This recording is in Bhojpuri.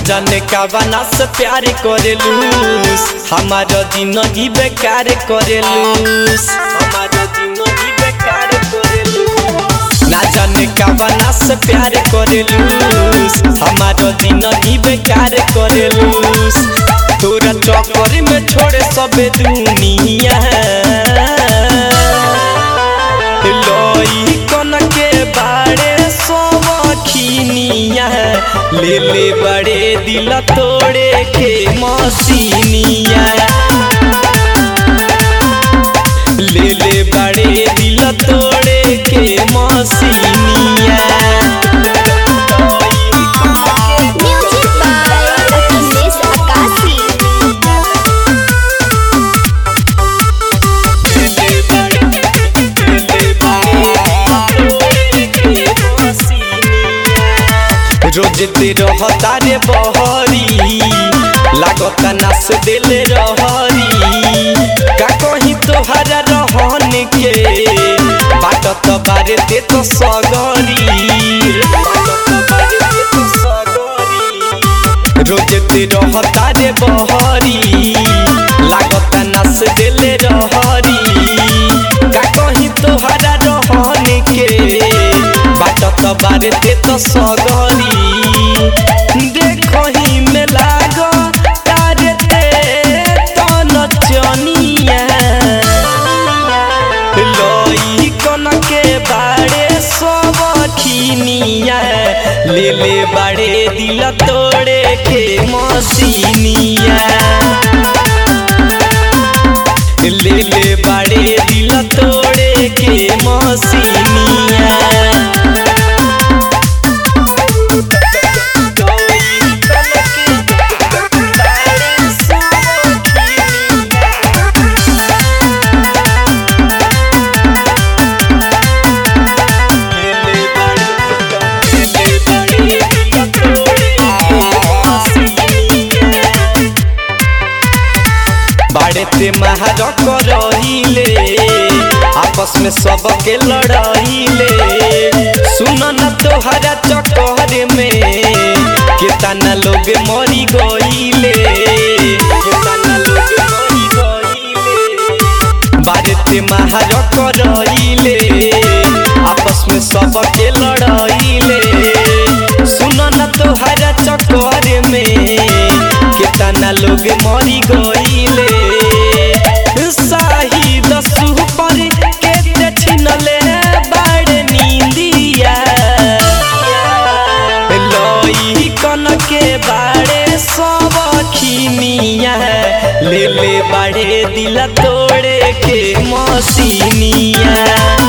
जाने का बना से प्यार करेलूस हमारा जिंदगी बेकार करेलूस हमारा जिंदगी बेकार करेलूस ना जाने का बना से प्यार करेलूस हमारा जिंदगी बेकार करेलूस तोरा चक्कर में छोड़े सब दुनिया लोई कन के बाड़े सोवखिनिया ले ले बड़े दिल तोड़े के मसीनिया ले ले बड़े दिल तोड़े के मसीनिया Music by Achilles Akasi. रोज ते रहता रे बहरी लागता नास दिल रहरी का कहीं तोहरा रहन के बाट तो बारे ते तो सगरी रोज ते रहता रे बहरी लागता नास दिल रहरी का कहीं तोहरा रहन के बाट तो बारे ते तो सगरी देखही में लाग तारे ते तो नचनिया लोई कन के बाड़े सबखिनिया ले ले बाड़े दिल तोड़े के मसीनिया ले ले बाड़े दिल तोड़े के मसीनिया बाड़े ते महारक रहिले आपस में सबके लड़ाइले सुन न तोहरा चक्कर में केतना लोग मरी गईले केतना लोग मरी गईले बाड़े ते महारक रहिले आपस में सबके लड़ाइले सुन न तोहरा चक्कर में केतना लोग मरी गईले शाहिद सुपर के ते छिनले बाड़ नींदिया लोई कन के बाड़े सब खिनिया ले ले बाड़े दिल तोड़े के मसीनिया